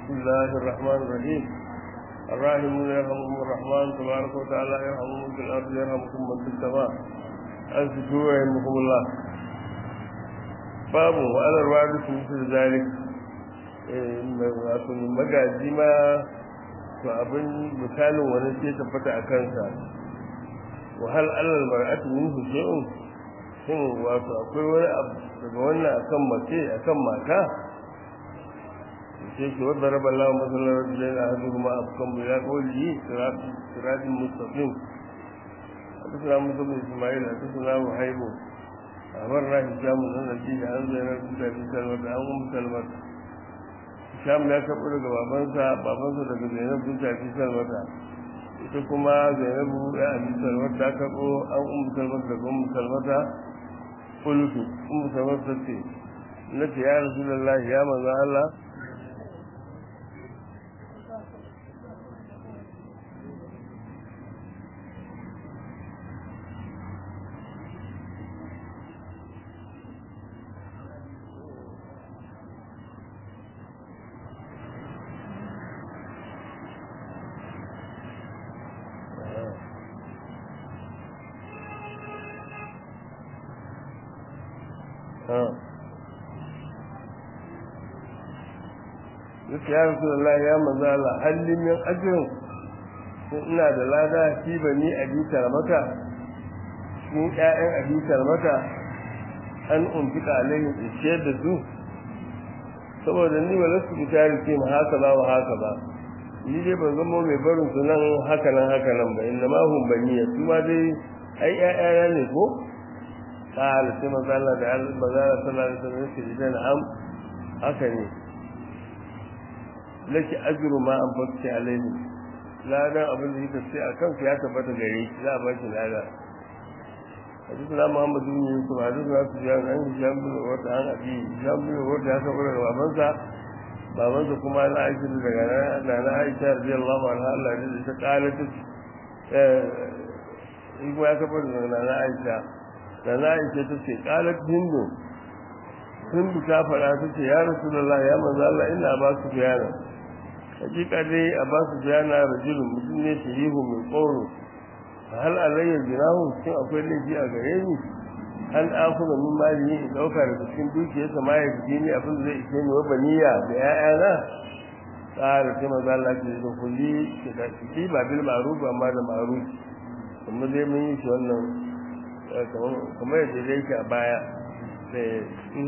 بسم الله الرحمن الرحيم الراحمون يرحمهم الرحمن تبارك وتعالى يرحمهم في الأرض يرحمكم من في السماء أنفتوا يرحمكم الله babu wa'alar wadu su mutu zalik wato magaji ma to abin misalin wani ce tabbata a kansa wahal alal mar'atu min husayun shin wato akwai wani abu daga wannan akan mace akan mata sai ke wadda raba Allah masallar rajulai na hadu kuma a kan ya kawai siradin mustaqim حدثنا موسى بن اسماعيل حدثنا وهيب أمرنا هشام بن نبي عن زينب بنت أبي سلمة عن أم سلمة هشام ya karɓo daga babansa babansa daga Zainab bint Abi Salmata ita kuma Zainabu ya Abi Salmata ta karɓo an Umm Salmata daga Umm Salmata qultu Umm Salmata ce nace ya Rasulullah ya manzo Allah yake ya rasu Allah ya manzo Allah hallin min ajrin sun ina da lada shi bani abitar mata sun ƴaƴan abitar mata an umfika alayhim ishiyar da su saboda ni wala su bitari ce ma haka ba wa haka ba ni dai ban zama mai barin su nan haka nan haka nan ba inna ma hum baniya su ma dai ai ƴaƴana ne ko qala sai manzo Allah da manzo Allah sallallahu alaihi wasallam yake idan am haka ne laki ajru ma an fakki alaihi ladan abin da yake sai akan ku ya tabbata gare shi za a ba shi lada hadithuna muhammad bin yusuf hadithuna sufyan an hisham bin wata an abi hisham bin wata ya saboda da babansa babansa kuma na aisha daga na na aisha radiyallahu anha Allah ya ta kala ta eh in ya saboda daga na aisha da na aisha ta ce kala hindu hindu ta fara ta ce ya rasulullah ya manzo Allah ina ba su bayana hakika dai a ba su bayana rajulun mutum ne shirihu mai tsoro hal alayya jinahu shin akwai laifi a gare ni an akuna min mali in dauka daga cikin dukiyarsa ma ya fi ni abin da zai ishe ni wa baniya da ƴaƴana tsara sai maza Allah ke da kulli ki ba bil ma'ruf amma da ma'ruf kuma dai mun yi shi wannan kamar yadda dai yake a baya sai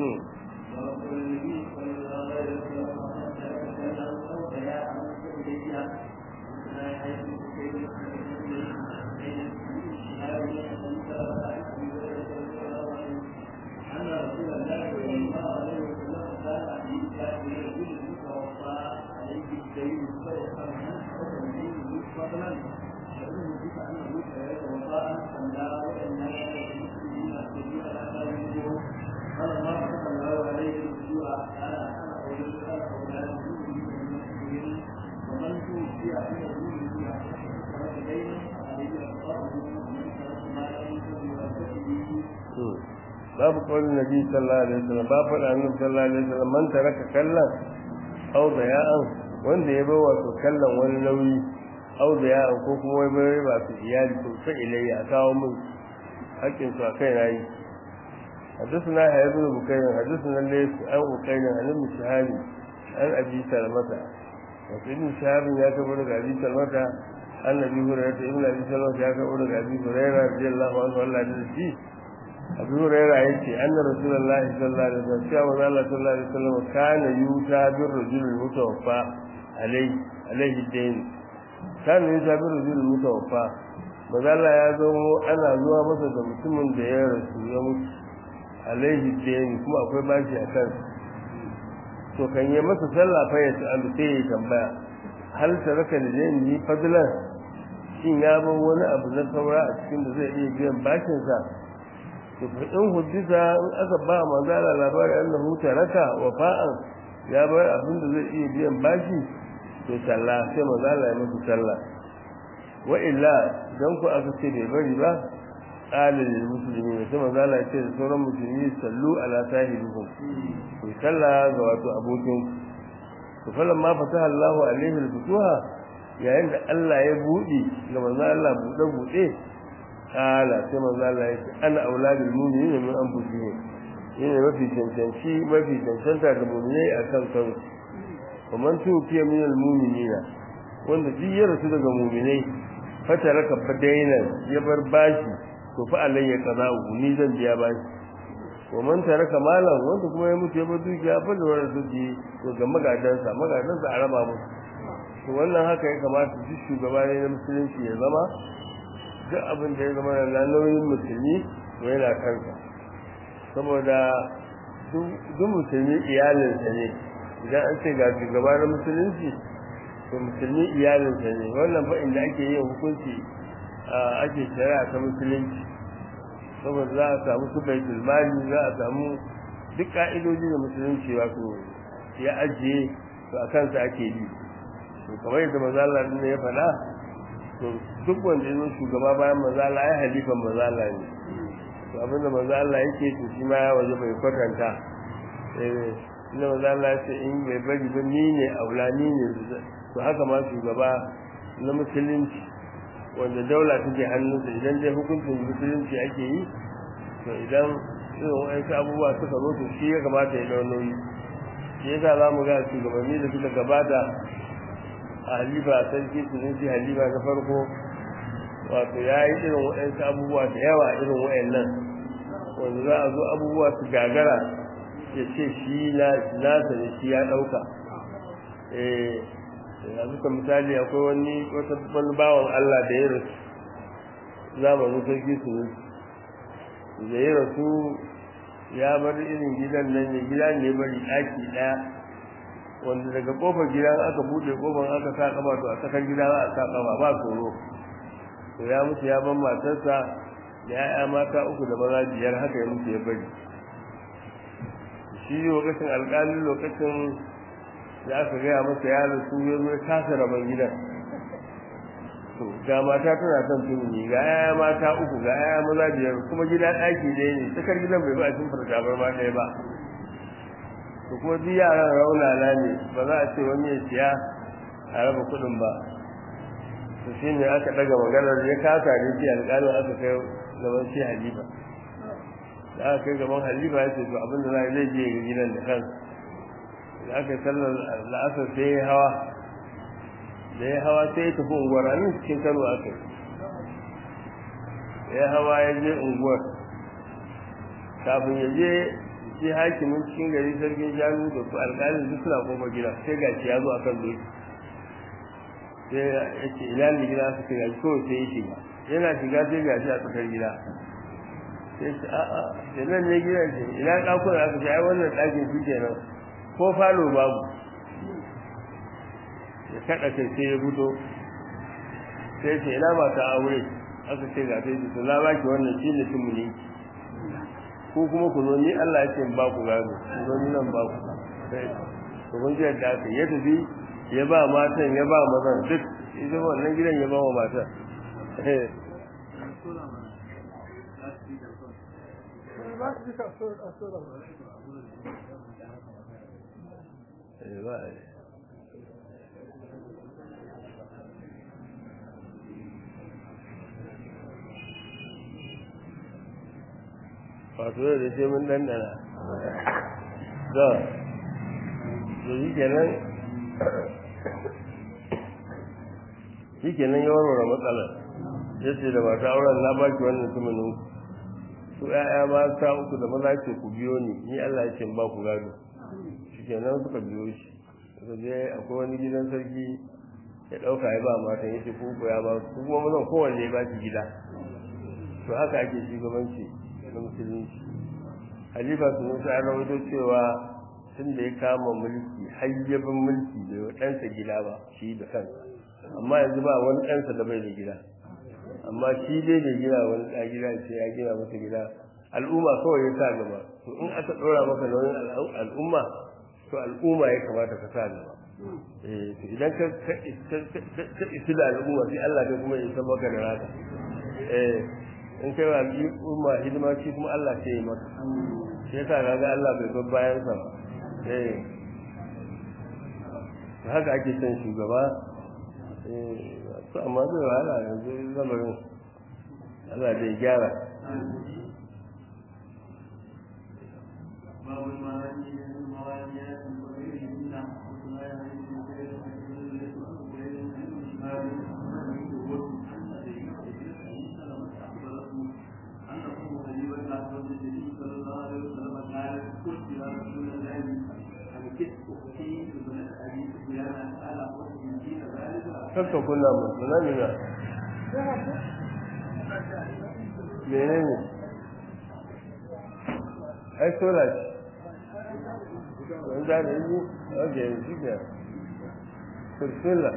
babu kawai nabi sallallahu alaihi wasallam babu da annabi sallallahu alaihi wasallam man taraka kallan aw daya'an wanda ya bawa to kallan wani nauyi aw daya'an ko kuma wai bai ba su iyali to sai ilayya a kawo mun hakkin su akai nayi حدثنا هيثم بن بكير حدثنا الليث عن بكير عن ابن شهاب عن ابي سلمة وابن شهاب يا كبر ابي سلمة عن ابي هريرة ابن ابي سلمة يا كبر ابي هريرة رضي الله عنه الله يجزيه abu huraira ya ce an da rasulullahi sallallahu alaihi wasallam cewa manzo Allah sallallahu alaihi wasallam kana yuta bir rajul mutawaffa alaihi alaihi dain kana yuta bir rajul mutawaffa manzo Allah ya zo ana zuwa masa da mutumin da ya rasu ya mutu alaihi dain kuma akwai bashi a kan to kan yi masa sallah fa ya ta'alu sai ya tambaya hal taraka da ni fadlan shin ya bar wani abu na saura a cikin da zai iya biyan bashin sa to in hujjita in aka ba manzala labari annahu taraka wafa'an ya bar abin da zai iya biyan bashi to sallah sai manzala ya musu sallah wa illa dan ku aka ce bai bari ba qala lil muslimin sai manzala ya ce da sauran musulmi sallu ala sahibikum ku sallah ga wato abokin to to falan ma fataha Allahu alaihi al-futuha yayin da Allah ya buɗe ga manzo Allah buɗe buɗe kala sai manzo Allah ya ce ana auladul mu'minina min anfusihim yana mafi cancanci mafi cancanta da mu'minai akan kansu kuma tufiya min al-mu'minina wanda duk ya rasu daga mu'minai fataraka fadainan ya bar bashi to fa alayya qada'u ni zan biya bashi wa man taraka malan wanda kuma ya mutu ya bar dukiya fa da wannan duki to ga magadansa magadansa a raba musu to wannan haka ya kamata duk shugaba ne na musulunci ya zama duk abin da ya zama na nauyin musulmi to yana kansa saboda duk musulmi iyalinsa ne idan an ce ga shugaba na musulunci to musulmi iyalinsa ne wannan fa inda ake yin hukunci ake shari'a ta musulunci saboda za a samu su baitul mali za a samu duk ka'idoji da musulunci wato ya ajiye to a kansa ake bi to kamar yadda mazala ne ya faɗa to duk wanda ya zo shugaba bayan mazala ya halifan mazala ne to abinda mazala yake to shi ma ya waje bai kwatanta eh inda mazala ya ce in bai bari ba ni ne aulani ne to haka ma shugaba na musulunci wanda daula take hannunsa idan dai hukuncin musulunci ake yi to idan irin wa'ansu abubuwa suka zo to shi ya kamata ya dau nauyi shi yasa za mu ga shugabanni da suka gabata a halifa sarki sunanci halifa na farko wato ya yi irin wa'ansu abubuwa da yawa irin wa'annan wanda za a zo abubuwa su gagara ya ce shi nasa ne shi ya ɗauka yanzu ka misali akwai wani wata wani bawan Allah da ya rasu zamanin sarki su da ya rasu ya bar irin gidan nan ne gida ne bari ɗaki ɗaya wanda daga kofar gidan aka buɗe kofar aka sa kama to a tsakar gida za a sa kama ba tsoro to ya mutu ya ban matarsa da ya'ya mata uku da maza biyar haka ya mutu ya bari shi lokacin alƙalin lokacin da aka gaya masa ya rasu ya zo kasa rabon gidan to ga mata tana son tumuni ga yaya mata uku ga yaya maza biyar kuma gida ɗaki ɗaya ne tsakar gidan bai ba a shimfar tabar ma ɗaya ba to kuma duk yaran raunana ne ba za a ce wani ya siya a raba kuɗin ba to shi ne aka ɗaga maganar ya kasa ne shi alƙalin aka kai gaban shi halifa da aka kai gaban halifa ya ce to abin da za a zai je ga gidan da kansa da aka sallar la'asar sai ya hawa da ya hawa sai ya tafi unguwar a nan cikin kano aka yi ya hawa ya je unguwar kafin ya je shi hakimin cikin gari sarkin shanu da su alƙalin duk suna koma gida sai ga shi ya zo akan doki sai ya ce ina ne gida su ce gashi kawai sai ya shiga yana shiga sai ga shi a tsakar gida sai ce a'a da nan ne gidan ce ina ɗakuna aka ce ai wannan ɗakin shi kenan ko falo babu ya kada kai sai ya fito sai ce ina ba ta aure aka ce ga sai to na baki wannan shine tumuni ko kuma ku zo ni Allah ya ce ba ku gado ku zo ni nan ba ku sai to kun ji da aka ya tafi ya ba matan ya ba mazan duk ita wannan gidan ya ba wa matan wato da sai mun dandana da da yi kenan shi kenan ya warware matsalar ya ce da mata auren na baki wannan tumanin su ‘ya'ya mata uku da maza ce ku biyo ni ni Allah ya ce ba ku gado shi kenan suka biyo shi suka je akwai wani gidan sarki ya ɗauka ya ba matan ya ce ku ya ba su kuma mazan kowanne ya ba shi gida to haka ake shugabanci na musulunci halifa su musa an rawaito cewa tun da ya kama mulki hayyabin mulki bai wa ɗansa gida ba shi da kansa amma yanzu ba wani ɗansa da bai da gida amma shi dai da gina wani ɗa gida ce ya gina masa gida al'umma kawai ya sa gaba to in aka ɗora maka nauyin al'umma to al'umma ya kamata ka sa gaba eh to idan ka ka isi da al'umma sai Allah kai kuma ya san maka da raka eh in kai wa al'umma hidima shi kuma Allah sai ya maka sai yasa kaga Allah bai bar bayan sa eh haka ake son shugaba su amma zai wahala yanzu lamarin Allah zai gyara باب المعاني من المواليات وغيرهن وما يعرف غير kakka kula musu na nuna mene ne ai sola ce wani za da yi ok shi ke kursula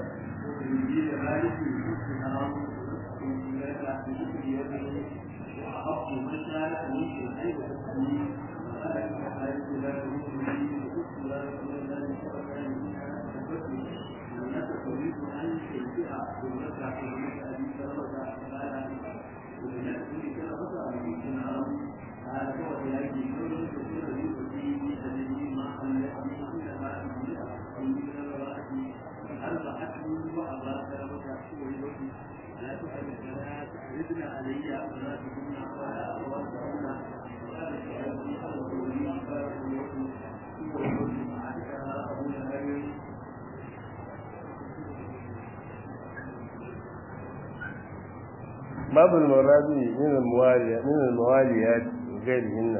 باب المرابي من المواليات من المواليات وغيرهن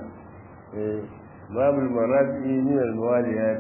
باب المرابي من المواليات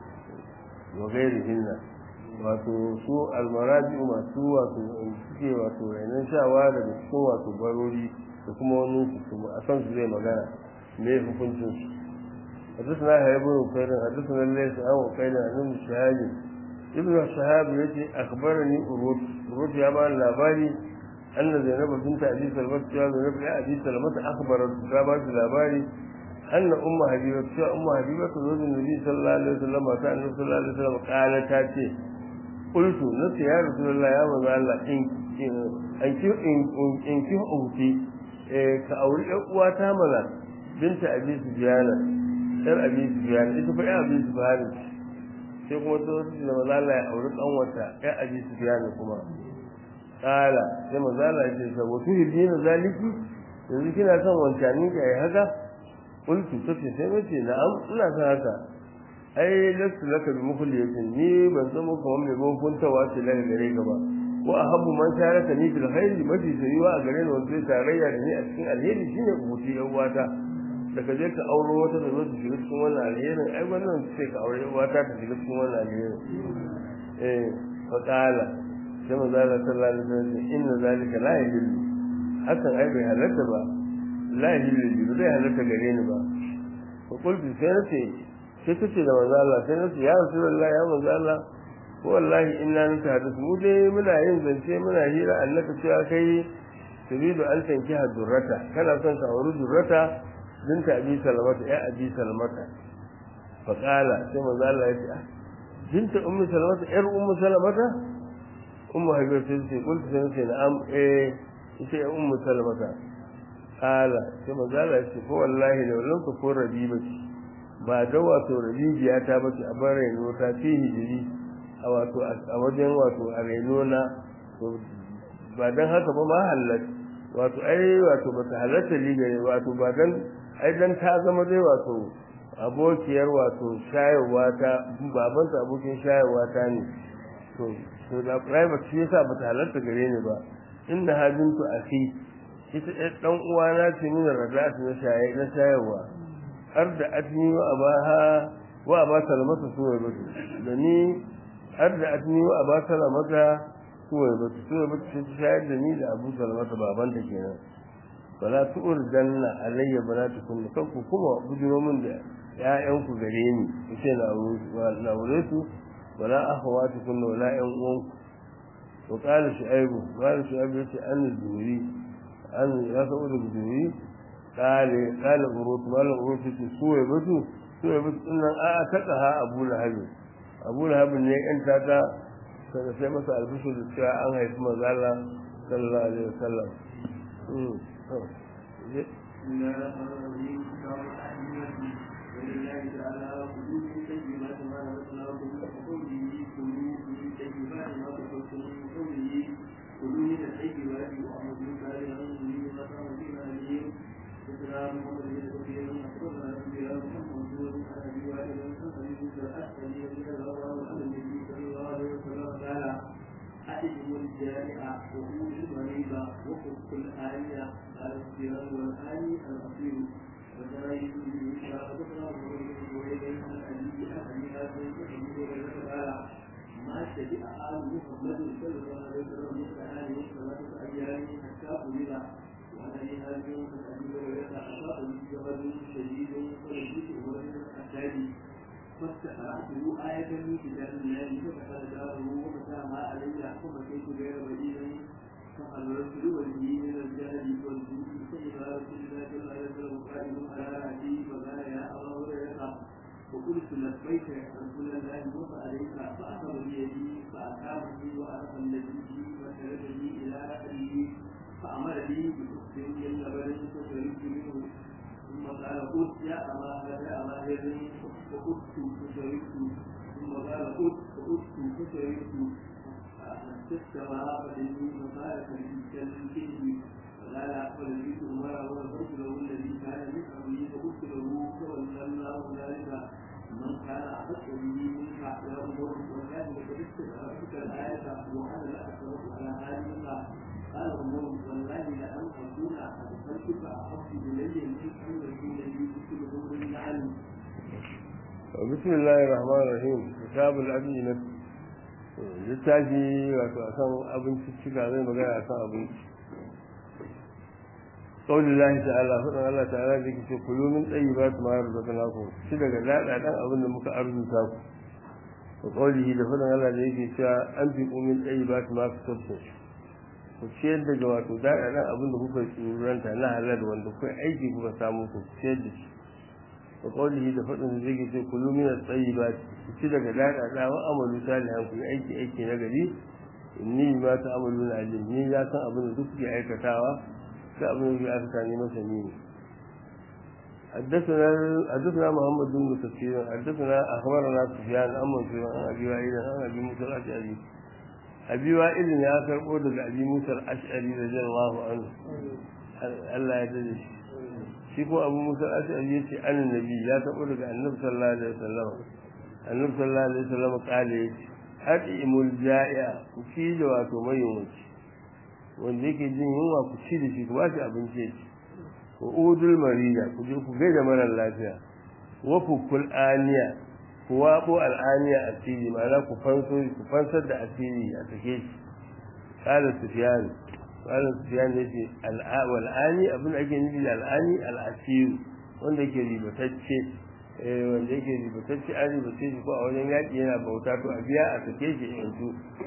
وغيرهن wato su almarabi masu wato suke wato rainon shawa daga cikin wato barori da kuma wani su a san su zai magana me hukuncin su حدثنا هيب بن بكير حدثنا الليث عن وقيل عن ابن شهاب ابن شهاب يجي اخبرني أروت أروت يا بان لاباري أن زينب بنت أبي سلمة يا زينب يا أبي سلمة أخبرت كابات لاباري أن أم حبيبة يا أم حبيبة زوج النبي صلى الله عليه وسلم وكان النبي صلى الله عليه وسلم قالت تاتي قلت نسي يا رسول الله يا من الله إن إن إن إن كيف أوتي كأولي أقواتها ملا بنت أبي سفيان yar abi sufyan ita fa ya abi sufyan sai kuma ta wasu da maza Allah ya auri kanwata ya abi sufyan kuma kala sai maza Allah ya ce sa wasu hidina zaliki yanzu kina son wancani ka yi haka qultu tace sai nace na'am ina son haka ai lasu laka bi mukhliyatin ni ban san muka wani mai gonkuntawa ce daga gare ka ba wa ahabbu man sharaka ni fil khairi mafi sayuwa a gare ni wanda zai tarayya da ni a cikin alheri shine ubuti yan uwata da ka je ka auro wata da zo ta shiga cikin wannan alherin ai wannan sai ka aure wata ta shiga cikin wannan alherin eh fa qala sai manzo Allah sallallahu alaihi wasallam inna zalika la yahillu hakan ai bai halatta ba la yahillu bi bai halatta gare ni ba fa qultu sai nace sai tace da manzo Allah sai nace ya rasulullah ya manzo Allah ko wallahi inna nutahaddathu mu dai muna yin zance muna hira annaka cewa kai turidu an tankiha durrata kana son ka auri durrata بنت أبي سلمة يا أبي سلمة فقال كما قال الله بنت أم سلمة إر أم سلمة أم حبيبة سيدتي قلت سنتي نعم إيه إيه أم سلمة قال كما قال الله هو والله لو لم تكن ربيبتي ba da wato rabibiya ta bace a bar reno ta fi hijiri a wato a wajen wato a reno na ba dan haka ba ma halat wato ai wato ba ta halatta ligare wato ba dan ai dan ta zama dai wato abokiyar wato shayarwa ta baban ta abokin shayarwa ta ne to to da private shi yasa bata halarta gare ni ba inda hajintu akhi ita ɗan dan uwana ce min rada'at na shaye na shayarwa har da atni wa abaha wa aba salamata suwai batu da ni har da atni wa aba salamata suwai batu suwai batu sai shayar da ni da abu salamata baban ta kenan wala tu'urdanna alayya banatukum kan ku kuma bujiro min da ƴaƴan ku gare ni kace na na aure su wala akhawatukum wala ƴan uwan ku to qala shu'aibu qala shu'aibu yace an zuri an ya sa'u da zuri qala qala urut wala urut ce suwe batu suwe batu nan a takaha abu lahab abu lahab ne ƴan tata sai sai masa albishir da cewa an haifi manzo Allah sallallahu alaihi wasallam بسم الله الرحمن الرحيم كتاب التحريم ولله تعالى وحدود سيدنا كما نزلنا وكل قوله ثم الذي رضي الله عنه عن النبي صلى الله عليه وسلم قال أحجم الجائع وقول المريض وفك الآية على الصيام والآي الأصيل وجاهد به فأخبرنا بن عن أبي أبي هاشم وأبي هريرة قال ما شبع آل محمد صلى الله عليه وسلم مثل هذه ثلاثة أيام حتى قبل وعن أبي هاشم عن أبي هريرة أصابني جبل شديد ولبثت أمر الأحداث فاستقرأته آية من كتاب الله فدخل داره ومتى ما علي فمشيت غير بعيد فخرجت لوجهي من الجهل والجود فإذا رسول الله صلى الله عليه وسلم قائم على رأسي فقال يا أبا هريرة وقلت لبيك يا رسول الله وفعليك فأخذ بيدي فأتابني وأرسل النبي وسردني إلى رأسه فأمر لي بأخت من لبن فشربت منه ثم قال قلت يا أبا يا أبا هر فقلت فشربت ثم قال قلت فقلت فشربت فاستوى فإني فقال كالكلب فقال فلبيت عمر ونظرت له الذي كان من أمري فقلت له تولى الله ذلك من كان أحق به منك يا عمر وكان لقد استدعتك الآية وأنا لا أترك على هذه قال عمر والله لأن أكون أدخلتك أحب إلي من أن يكون لي مثل عمر النعم بسم الله الرحمن الرحيم كتاب الأدينة littafi wato a kan abinci cika zai magana a kan abinci ƙaunin lahi ta'ala faɗin Allah ta'ala da ke ce kulu min tsayi ba su mayar da kana ku shi daga daɗa ɗan abin da muka arzuta ku da ƙaulihi da faɗin Allah da yake cewa an fi ƙumin tsayi ba su masu tabbata ku ciyar daga wato daɗa ɗan abin da kuka tsuranta na halal wanda kuka aiki kuka samu ku ciyar da shi da ƙaulihi da faɗin da zai ce kulu min tsayi ba ku ci daga daɗa ɗan wa amalu salihan ku yi aiki aiki na gari inni ma ta amalu na alim ni ya san abin da duk ke aikatawa sai abin da ya aikata ne masa ni ne حدثنا حدثنا محمد بن كثير حدثنا اخبرنا سفيان عن منصور عن ابي وائل عن ابي موسى الاشعري ابي وائل يا كربو daga ابي موسى الاشعري رضي الله عنه Allah ya dade shi shi ko abu musa al-ashari yace annabi ya tabo daga annabi sallallahu alaihi wasallam annabi sallallahu alaihi wasallam kale yace hadimul ja'i'a ku ci da wato mai yunwaci wanda yake jin yunwa ku ci da shi ku ba shi abinci ya ci wa udul marida ku je ku gaida mara lafiya wa fukul aniya ku wabo al'aniya asiri ma'ana ku fanso ku fansar da asiri a sake shi qala sufyan qala sufyan yace al'awal ani abin ake nufi da al'ani al'asir wanda yake ribatacce eh wanda yake ribatacce an ribace shi ko a wajen yaki yana bauta to a biya a sake shi yanzu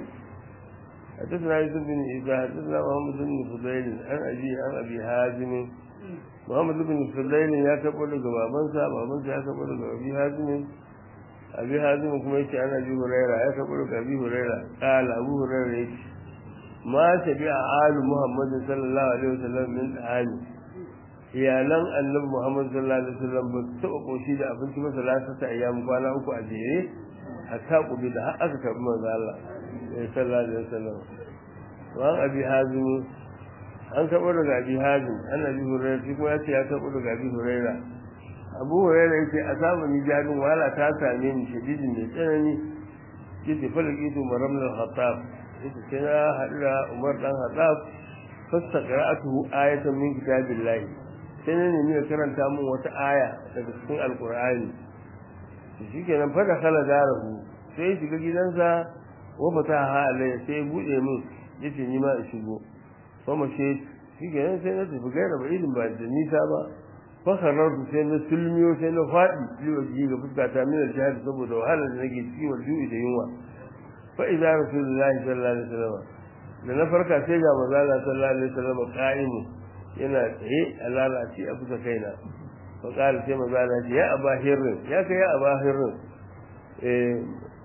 حدثنا يوسف بن عيسى حدثنا محمد بن فضيل عن ابي عن ابي حازم محمد بن فضيل يا كبر daga babansa babansa ya kabar daga abi hazim abi hazim kuma yace ana abi huraira ya kabar daga abi huraira qala abu huraira yace ma tabi alu muhammad sallallahu alaihi wasallam min ali iyalan annabi muhammad sallallahu alaihi wasallam ba su taba koshi da abinci ba salatata ayyam kwana uku a jere hatta kubi da har aka karbi manzo Allah sallallahu alaihi wasallam wa abi hazim an karɓo daga abi hazim an abi hurairah shi kuma yace ya karɓo daga abi hurairah abu hurairah yace a samu ni jadin wala ta same ni shadidin mai tsanani yace falaki to maram al-khattab yace sai na haɗu da umar dan khattab fasta qira'atuhu ayatan min kitabillahi sai ne nemi karanta min wata aya daga cikin alqur'ani shi kenan fa da kala darahu sai shiga gidansa wa fataha alayya sai bude min yace ni ma in shigo kuma shi shi ke sai na tafi gaira ba irin ba da nisa ba fakarar su sai na sulmiyo sai na faɗi liwaji ga fuskata min al-jihad saboda wahalar da nake ciki wal ju'i da yunwa fa idza rasulullahi sallallahu alaihi wasallam da na farka sai ga manzo Allah sallallahu alaihi wasallam qa'imu yana tsaye a lalace a fuska kaina fa qala sai manzo Allah ya aba hirrin ya kai ya aba hirrin eh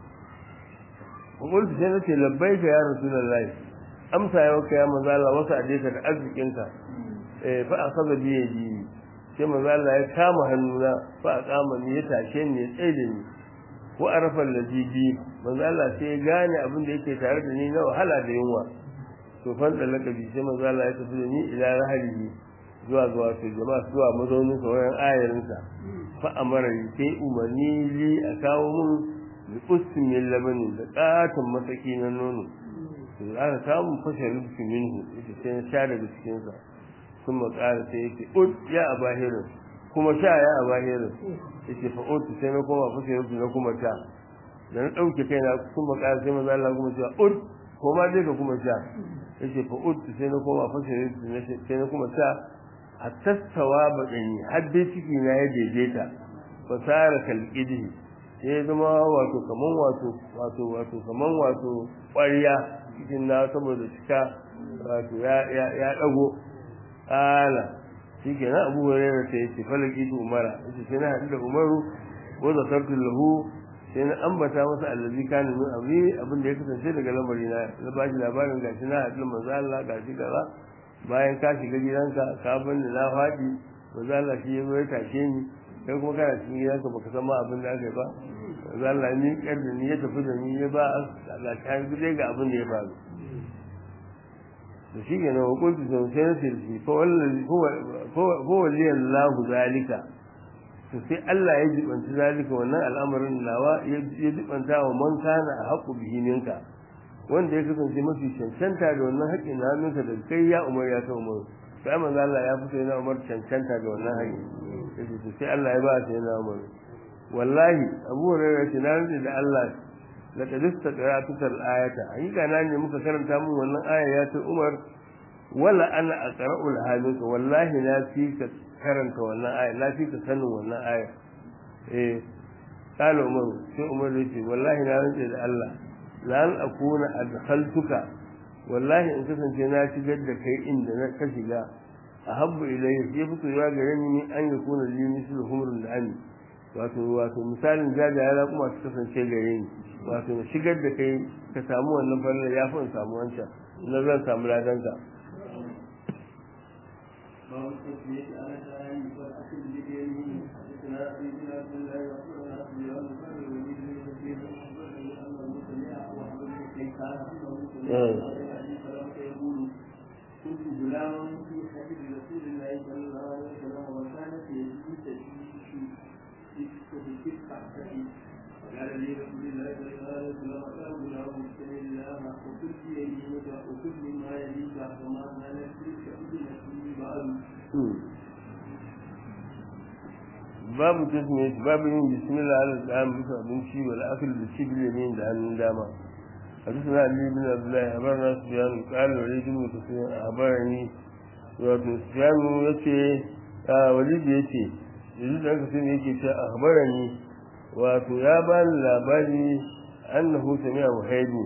kuma sai nace labbaika ya rasulullahi amsa ya waka ya manzo Allah wasa adeka da arzikinka eh fa akhadha bi yadi sai manzo Allah ya kama hannuna fa aqama ni ya tashe ni ya tsaye da ni ko arafa allazi bi manzo Allah sai ya gane abin da yake tare da ni na wahala da yunwa to fan da lakabi sai manzo Allah ya tafi da ni ila rahalihi zuwa ga wato jama'a zuwa mazaunin sa wayan ayarinsa fa amara ni sai umarni li a kawo mun bi ustin min labani da katon masaki na nono to aka samu fashe rufi minhu ita sai na sha daga cikin sa sun makara sai yake ut ya abahirin kuma sha ya abahirin yake fa ut sai na koma fashe rufi na kuma sha da na ɗauke kai na sun makara sai maza Allah kuma cewa ut ko ma dai ka kuma sha yake fa ut sai na koma fashe rufi sai na kuma sha a tattawa baɗani har dai ciki na ya daidaita fasara kalƙidihi sai ya zama wato kaman wato wato wato kaman wato ƙwariya cikin na saboda cika wato ya ya ya dago ala shi ke na abu hurairar ta yace falaki tu umara yace sai na haɗu da umaru wa zakartu lahu sai na ambata masa allazi kana min amri abin da ya kasance daga lamari na na bashi labarin gashi na haɗu manzo Allah gashi kaza bayan ka shiga gidanka ka bani na faɗi manzo Allah shi ya zo ya tashe ni kai kuma kana cikin gidanka baka san ma abin da aka yi ba manzo Allah ni kar da ni ya tafi da ni ya ba Allah ta yi ga abin da ya faru da shi ke nan hukunci sun sai na sirfi ko wali Allah zalika to sai Allah ya jibanci zalika wannan al'amarin nawa ya jibanta wa man kana a haƙu bihininka wanda ya kasance mafi cancanta da wannan haƙƙin na hannunka da kai ya umar ya ta umar sai manzo Allah ya fito yana umar cancanta da wannan haƙƙi yace to sai Allah ya ba ta yana umar wallahi Abu Hurairah ce na rinde da Allah laqad istaqra'tuka al-ayata hakika na ne muka karanta mun wannan aya ya ta umar wala ana aqra'u al-hadith wallahi na fi ka karanta wannan aya na fi ka sanin wannan aya eh قال عمر sai umar yace wallahi na rinde da Allah lan akuna adkhaltuka wallahi in kasance na shigar da kai inda na ka shiga ahabbu ilayhi sai fito ya gare ni an yakuna li mislu humrul ani wato wato misalin jajaye na kuma su kasance gare ni wato shigar da kai ka samu wannan fallar ya fi in samu wancan na zan samu ladanka باب التسمية على الآن والأكل بيمينه حدثنا سيدنا عبد الله وأخبرنا سفيان بن الوليد بن كثير أخبرني أنه سمع وحب بن كيسان أنه سمع أبي سلمة يقول كنت غلاما في حديث رسول الله صلى الله عليه وسلم وكانت يدي تشيش في الكفة فقال لي رسول الله صلى الله عليه وسلم يا غلام اتق الله وكل بيمينك وكل مما يليك وما زالت تلك أذنك babu tasmiyat babu yin bismillah ala ta'am bisa abinci wal akl da ci bil yamin da hannun dama حدثنا علي بن عبد الله أخبرنا سفيان قال وليد بن سفيان أخبرني wato Sufyan yace a Walid yace yanzu da aka sani yake cewa akhbarani wato ya bani labari annahu sami'a muhaydi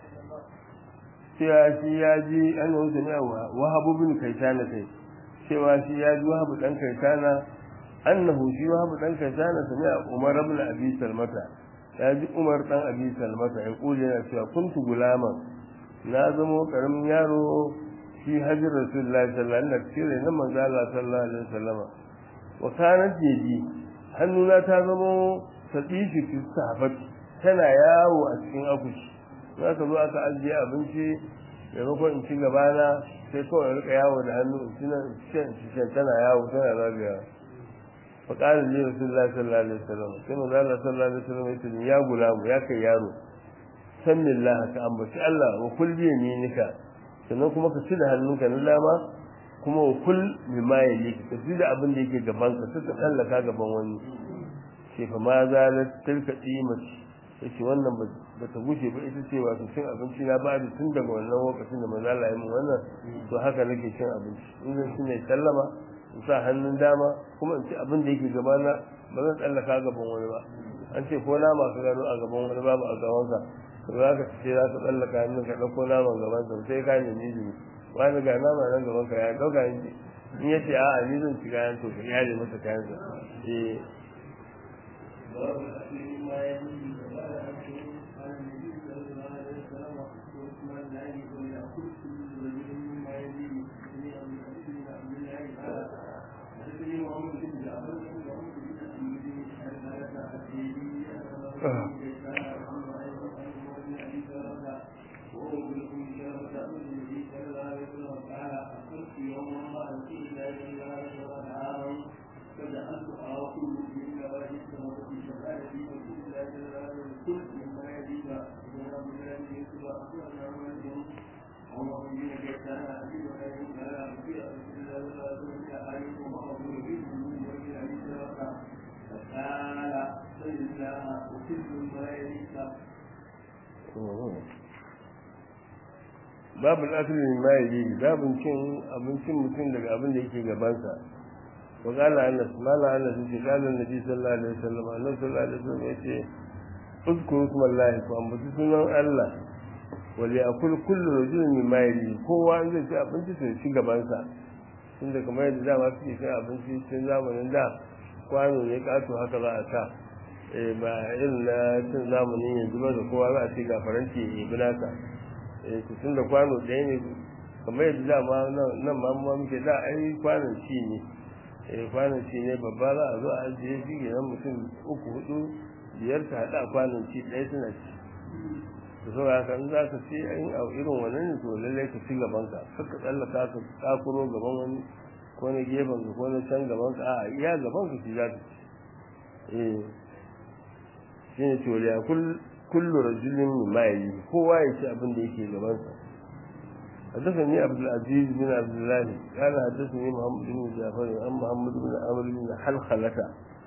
cewa shi ya ji annahu sami'a wahab bin kaitana kai cewa shi ya ji wahab dan kaitana annahu shi wahab dan kaitana sami'a umar ibn abi salmata ya ji umar dan abi salmata ya kuje yana cewa kuntu gulaman na zamo karamin yaro shi hajji rasulullahi sallallahu alaihi wasallam cire na manzo Allah sallallahu alaihi wasallam wa kanat yaji hannuna ta zamo sadishi fi sahafati tana yawo a cikin akushi za ka zo aka ajiye abinci maimakon in ci gabana sai kawai rika yawo da hannu in ci nan in tana yawo tana zagaya fa qala li rasulullahi sallallahu alaihi wasallam sai manzo Allah sallallahu alaihi wasallam ya ce ya gulamu ya kai yaro sanillah ka ambaci Allah wa kul bi yaminika sannan kuma ka ci da hannunka na dama kuma wa kul mimma yalik ka ci da abin da yake gaban ka sai ka tsallaka gaban wani ce fa ma zalat tilka qimati yace wannan ba ta gushe ba ita ce wato cin abinci na ba da tun daga wannan lokacin da manzo Allah ya mun wannan to haka nake cin abinci in zan ci ne sallama in sa hannun dama kuma in ci abin da yake gabana ba zan tsallaka gaban wani ba an ce ko na masu gano a gaban wani babu a gabansa to za ka ce za ka tsallaka hannun ka ɗauko naman gabansa sai ka nemi izini wani ga nama nan gaban ka ya ɗauka in ya ce a'a ni zan ci kayan to ka yare masa kayansa eh باب الأكل مما يليه وقال أنس قال النبي صلى الله عليه وسلم وعثمان لا يكون يأكل كل رجل مما يليه سمع من أبي بن عبد الله قال حدثني محمد بن جعفر وعمر بن أبي بن حرملة الديني أنه كان عمر أيضا عن عمر بن أبي سلمة وهو بن أم سلمة أن النبي صلى الله عليه وسلم قال أكلت يوما مع رسول الله صلى الله عليه وسلم عاما فجعلت آكل من نواجذ السماء في شمالة رسول الله صلى الله عليه وسلم أخبرنا مالك عن وهب بن كيسان أبي وأبي قال في رسول الله صلى الله عليه وسلم عليكم وأبو يريد وإلى أبي سبقة فقال صل الله وكل ما يليك babu al'asirin ma ya yi babin cin abincin mutum daga abin da yake gabansa wa qala anas mala anas ce qala annabi sallallahu alaihi wasallam annabi sallallahu alaihi wasallam yace uzkuru smallahi ku ambaci sunan Allah wa li akul kullu rajulin mimma yali kowa zai ci abinci sai ci gabansa tunda kamar yadda dama suke kai abinci tun zamanin da kwano ne kato haka za a sa eh ba irin na cin zamanin yanzu ba da kowa za a ce ga faranti ya yi nasa eh to tunda kwano ɗaya ne kamar yadda dama nan ma mu muke da ai kwanon ci ne eh kwanon ci ne babba za a zo a ajiye shi ke nan mutum uku hudu biyar ta haɗa kwanon ci ɗaya suna ci to so haka in za ka ci in a irin wannan ne to lallai ka ci gaban ka kar ka tsallaka ka kakuro gaban wani ko na gefen ka ko na can gaban ka a iya gaban ka ci za ka ci eh shi ne toliya kullu rajulin mimma yayi kowa ya ci abin da yake gaban sa حدثني عبد العزيز بن عبد الله قال حدثني محمد بن جعفر عن محمد بن عمرو بن حلخلة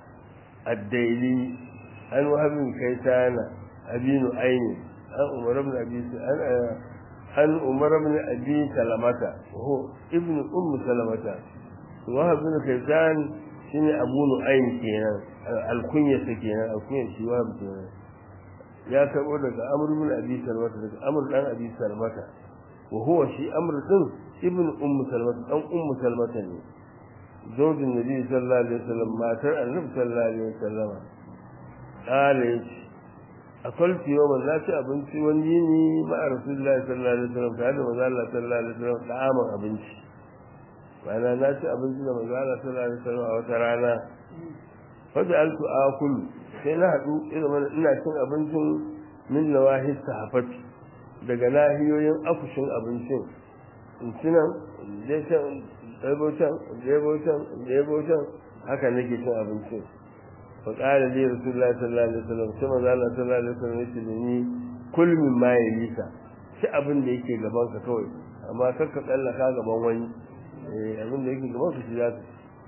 الديلي عن وهب بن كيسان أبي نعيم عن عمر بن أبي عن عن عمر بن أبي سلمة وهو ابن أم سلمة وهب بن كيسان شنو أبو نعيم كينا الكنية كينا الكنية شي وهب كينا ya karbo daga amr bin abi salmata daga amr dan abi salmata wa huwa shi amr din ibn ummu salmata dan ummu salmata ne zaujin nabi sallallahu alaihi wasallam matar annabi sallallahu alaihi wasallam kale akwalti yau na ci abinci wani yini ma rasulullahi sallallahu alaihi wasallam tare da manzo Allah sallallahu alaihi wasallam da aman abinci bana na ci abinci da manzo Allah sallallahu alaihi wasallam a wata rana fa ja'altu akulu sai na haɗu irin ina cin abincin min nawahi sahafati daga nahiyoyin afushin abincin in ci nan je can ɗaibo can ɗaibo can ɗaibo can haka nake cin abincin fa qala li rasulullahi sallallahu alaihi wasallam sai manzo Allah sallallahu alaihi wasallam yace da ni kul min ma yalika ci abin da yake gaban ka kawai amma kar ka tsallaka gaban wani eh abin da yake gaban ka shi za ka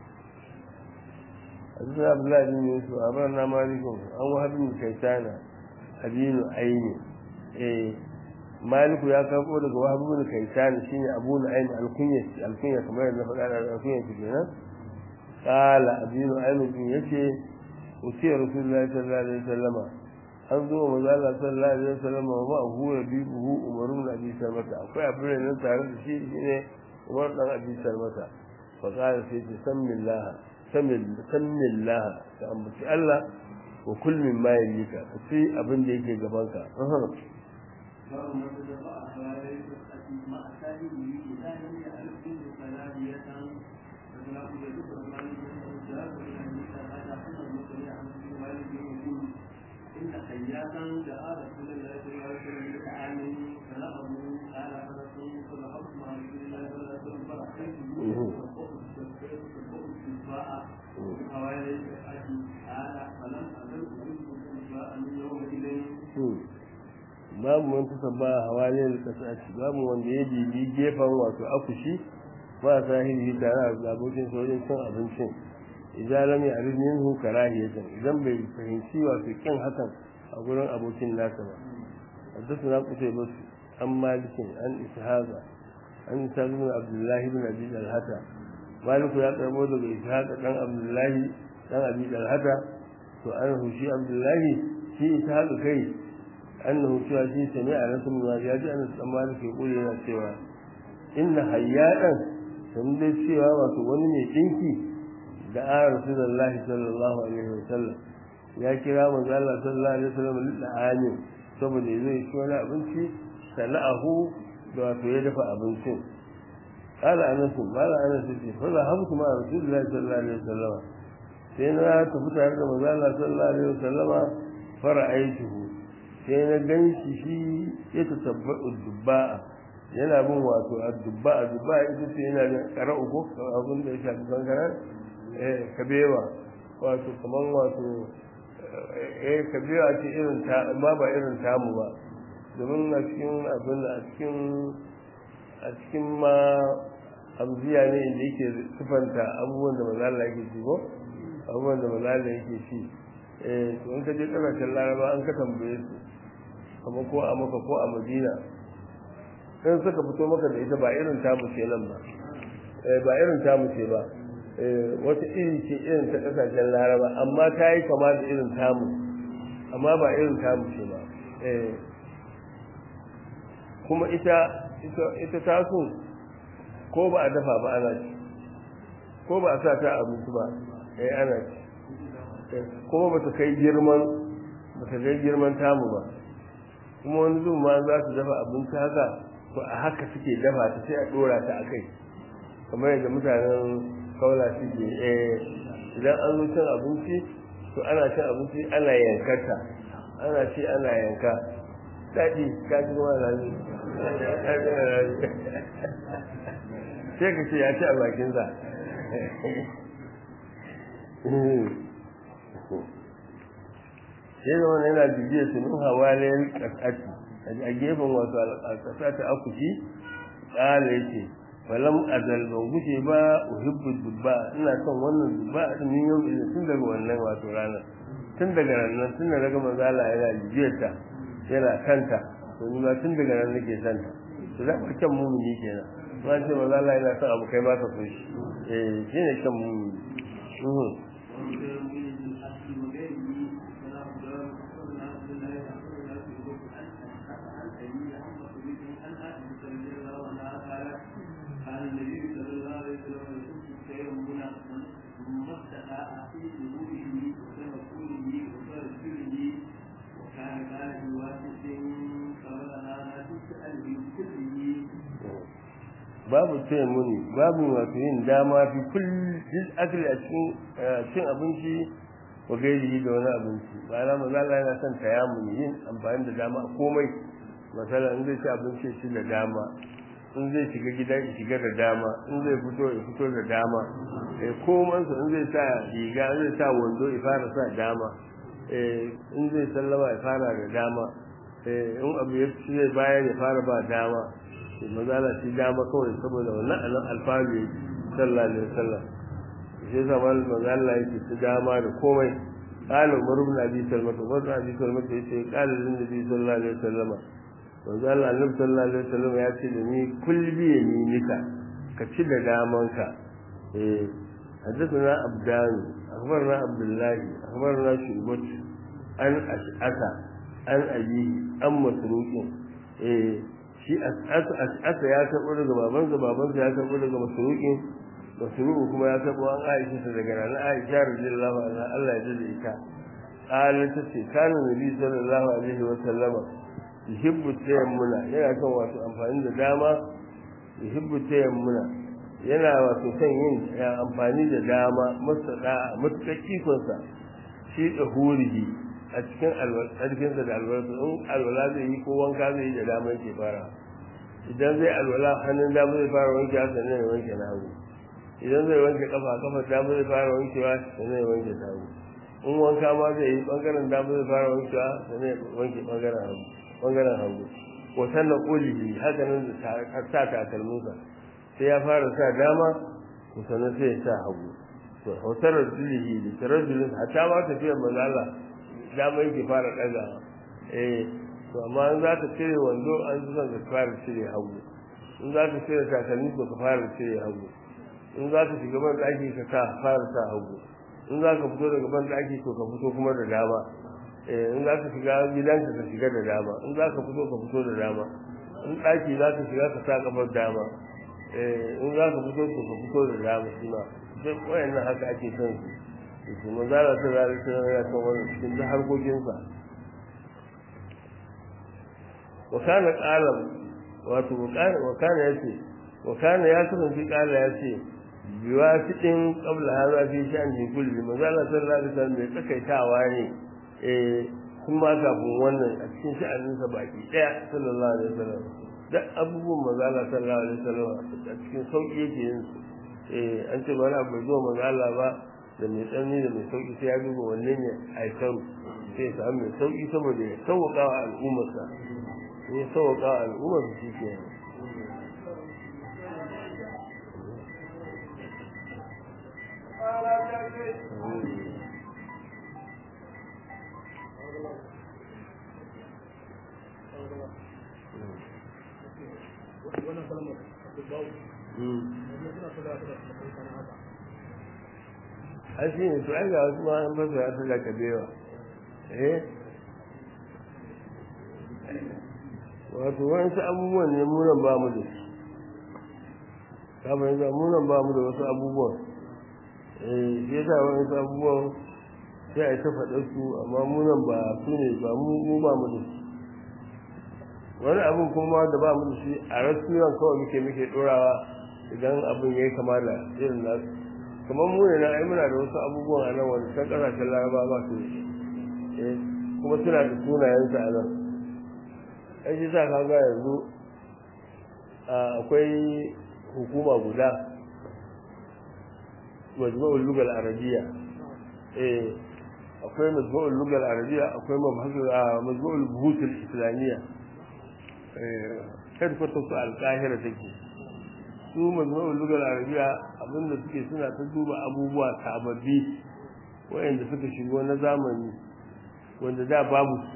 حدثنا عبد الله بن يوسف أخبرنا مالك عن وهب بن كيسان أبين عين إيه مالك يا كفو لك وهب بن كيسان شيني أبو نعيم الكنية الكنية كما يقول الكنية كنا قال أبين عين بن يشي وسي رسول الله صلى الله عليه وسلم an zo wa Allah sallallahu alaihi wasallam wa ma huwa yabihu Umar ibn Abi Salmata akwai abin nan tare da shi shine Umar dan Abi Salmata fa qala sai bismillah samillah ka ambaci Allah wa kul min ma yalika ka ci abin da yake gaban ka باب من تدفع أحوال مع سائله إذا لم يعرف منه فلاهية فله يدفع مالك من الجهاد إلى النساء هذا حسن المسلم عن ابن مالك يقول إن خياطا دعا رسول الله صلى الله عليه وسلم بطعام فنهض قال فرسول فذهبت مع رسول الله صلى الله عليه وسلم فرأيته الدفاع حوالي الأكل قال فلم أزل أريد الدفاع من يومئذ babu man tasabba hawalin kasaci babu wanda ya bibi gefen wato akushi ba sahihi tare da abokin sojin cin abincin idan lam ya'rif minhu karahiyatan idan bai fahimci wato kin hakan a gurin abokin nasa ba حدثنا قتيبة عن مالك عن إسحاق عن إسحاق بن عبد الله بن أبي الهتى مالك يا قربو daga إسحاق بن عبد الله بن أبي الهتى to an hushi Abdullahi shi Ishaq kai annahu cewa shi sami a rasul ma ya ji an san malik ya kula yana cewa inna hayyadan sun dai cewa wato wani mai dinki da a rasulullahi sallallahu alaihi wasallam ya kira manzo Allah sallallahu alaihi wasallam lil'ani saboda zai ci wani abinci sana'ahu da wato ya dafa abincin قال أنس قال أنس فذهبت مع رسول الله صلى الله عليه وسلم sai na tafi tare da manzo Allah sallallahu alaihi wasallama fara'aituhu sai na ganshi shi ya tatabbu dubba yana bin wato dubba dubba ita ce yana da qara'u ko abin da ya shafi bangara eh kabewa wato kaman wato eh kabewa ce irin ta amma ba irin tamu ba domin a cikin abin a cikin a cikin ma hamziya ne inda yake sifanta abubuwan da maza Allah yake ci ko abubuwan da maza Allah yake ci eh to in ka je kasashen laraba an ka tambaye su kamar ko a maka ko a madina in suka fito maka da ita ba irin tamu ce nan ba ba irin tamu ce ba wata iri ce irin ta kasashen laraba amma ta yi kama da irin tamu amma ba irin tamu ce ba kuma ita ita taso ko ba a dafa ba ana ci ko ba a sa ta abinci ba eh ana ci kuma ba ta kai girman ba ta kai girman tamu ba kuma wani zuwa ma za su dafa abinci haka to a haka suke dafa ta sai a dora ta a kai kamar yadda mutanen kaula suke eh idan an zo cin abinci to ana cin abinci ana yankarta ana ci ana yanka daɗi ka ji kuma rami sai ka ce ya ci a bakinsa sai zama yana bibiyar su min hawalayen ƙasati a gefen wasu alƙasa ta akushi ƙala yake falam azal ban gushe ba uhibbu dubba ina son wannan dubba a min yau tun daga wannan wato ranar tun daga ranar tun daga manzo Allah yana bibiyar ta yana kanta to ni ma tun daga nan nake son ta to za ka kan mumini kenan ma ce manzo Allah yana son abu kai ba ka so shi eh shine kan mumini babu taya muni babu wato yin dama fi kullum akali a cikin cin abinci wa gairi da wani abinci ba na mazala yana son taya muni yin amfani da dama komai masala in zai ci abinci ci da dama in zai shiga gida ya shiga da dama in zai fito ya fito da dama eh koman su in zai sa riga in zai sa wando ya fara sa dama eh in zai sallama ya fara da dama eh in abu ya ci zai bayar ya fara ba dama maza na shi dama kawai saboda wannan anan alfalu ya sallallahu alaihi wasallam shi yasa mal maza Allah yake ci dama da komai qala umar ibn abi salma to umar ibn abi salma yace qala lin nabi sallallahu alaihi wasallam manzo Allah annabi sallallahu alaihi wasallam ya ce da ni kulbi yaminika ka ci da damanka eh حدثنا عبدان أخبرنا عبد الله أخبرنا شعبة عن أشعث عن أبيه عن مسروق إيه shi as'asa ya karɓo daga babansa babansa ya karɓo daga masruqin masruqu kuma ya karɓo an Aisha ta daga nan Aisha radiyallahu anha Allah ya jada ita qala ta ce kana nabi sallallahu alaihi wa sallama yuhibbu tayammuna yana son wato amfani da dama yuhibbu tayammuna yana wato son yin amfani da dama masada mutakaki konsa shi da hurihi a cikin alwalƙarfinsa da alwalƙa in alwala zai yi ko wanka zai yi da dama yake fara idan zai alwala hannun dama zai fara wanke haka ne wanke na hagu idan zai wanke kafa kafa dama zai fara wankewa sannan ya wanke ta hagu in wanka ma zai yi bangaren dama zai fara wankewa sannan ya wanke bangaren hagu bangaren hagu ko sannan ƙulihi haka nan da sa takalminsa sai ya fara sa dama ko sannan sai ya sa hagu to hautarar julihi da tarajulin hatta ma tafiyar manzala dama yake fara ɗaga eh to amma in za ka cire wando an ji ka fara cire hagu in za ka cire takalmi to ka fara cire hagu in za ka shiga ban ɗaki ka sa fara sa hagu in za ka fito daga ban ɗaki to ka fito kuma da dama eh in za ka shiga gidanka ka shiga da dama in za ka fito ka fito da dama in ɗaki za ka shiga ka sa kafar dama eh in za ka fito to ka fito da dama shi ma duk wayannan haka ake son su su manzara ta zara ta yana kan wani cikin duk harkokinsa wa kana qalam wato wa kana yace wa kana ya kasance qala yace biwafiqin qabla hadha fi sha'ni kulli manzara sallallahu alaihi wasallam bai tsakaitawa ne eh kuma kafin wannan a cikin sha'aninsa baki daya sallallahu alaihi wasallam duk abubuwan manzala sallallahu alaihi wasallam a cikin sauki yake yin su eh an ce wani abu bai zo manzala ba da mai tsanani da mai sauki sai ya duba wanne ne aikaru sai ya samu mai sauki saboda ya sauƙaƙa wa al'ummarsa ya sauƙa al'ummar su shi ke wannan kalmar dubbau wannan suna kula da kana haka a shi ne to ai ga wasu ma an fasa ya tada kabewa eh wato wasu abubuwan ne munan ba mu da su ka fahimta munan ba mu da wasu abubuwan eh shi yasa wasu abubuwan sai a yi ta faɗa su amma munan ba su ne ba mu ba mu da su wani abin kuma da ba mu da shi a rasuwan kawai muke muke ɗorawa idan abin ya yi kama da irin nasu kamar mu ne na ai muna da wasu abubuwan a nan wanda can ƙasashen laraba ba su da shi kuma suna da sunayensu a nan ai shi sa kaga yanzu akwai hukuma guda majmu'ul lugal arabiya eh akwai majmu'ul lugal arabiya akwai majmu'ul buhutul islamiyya eh headquarters su alkahira take su majmu'ul lugal arabiya abinda suke suna ta duba abubuwa sababbi wayanda suka shigo na zamani wanda da babu su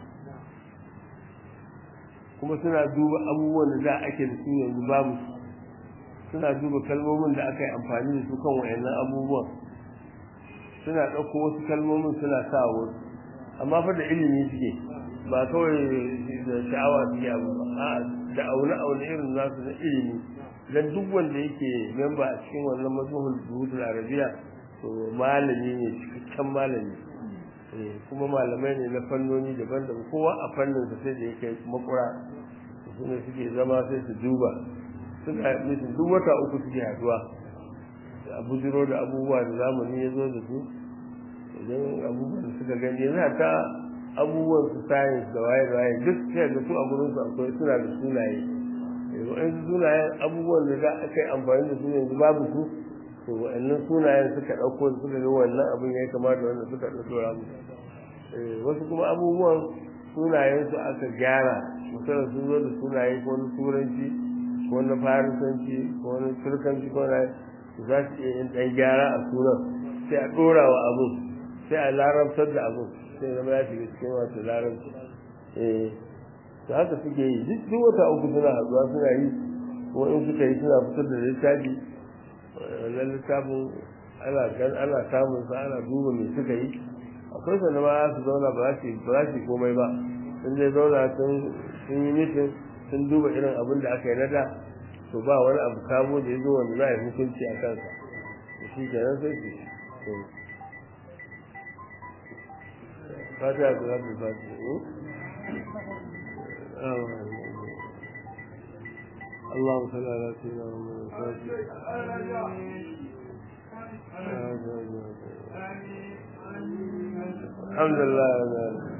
kuma suna duba abubuwan da da ake da su yanzu babu su suna duba kalmomin da aka yi amfani da su kan wayannan abubuwan suna ɗauko wasu kalmomin suna sa wasu amma fa da ilimi suke ba kawai da sha'awa suke abu ba a da aune aune irin nasu na ilimi dan duk wanda yake memba a cikin wannan mazmuhul buhutul arabiya to malami ne cikakken malami kuma malamai ne na fannoni daban-daban kowa a fannin sa sai da yake makura su ne suke zama sai su duba suna mutum duk wata uku suke haduwa a bujiro da abubuwa da zamani ya zo da su idan abubuwan da suka gani yana ta abubuwan su science da waye da waye duk sai da su a gurin su akwai suna da sunaye wa'in sunayen abubuwan da za a kai amfani da su yanzu babu su to wa'annan sunayen suka ɗauko suka ga wannan abin ya kamata wanda suka ɗauko ramu wasu kuma abubuwan sunayen su aka gyara misalin sun zo da sunaye ko na turanci ko na farisanci ko na turkanci ko na za su iya yin ɗan gyara a sunan sai a ɗora wa abin sai a larabtar da abin sai zama ya shiga cikin wasu larabci eh to haka suke yi duk duk wata uku suna haɗuwa suna yi kuma in suka yi suna fitar da littafi wannan littafin ana gan ana samun sa ana duba me suka yi akwai sanda ma su zauna ba za su ba za su komai ba sun dai zauna sun sun yi mitin sun duba irin abin da aka yi na da to ba wani abu kamo da ya zo wanda za a yi hukunci a kansa to shi kenan sai su fatiha ku za su fatiha اللهم صل على سيدنا محمد الحمد لله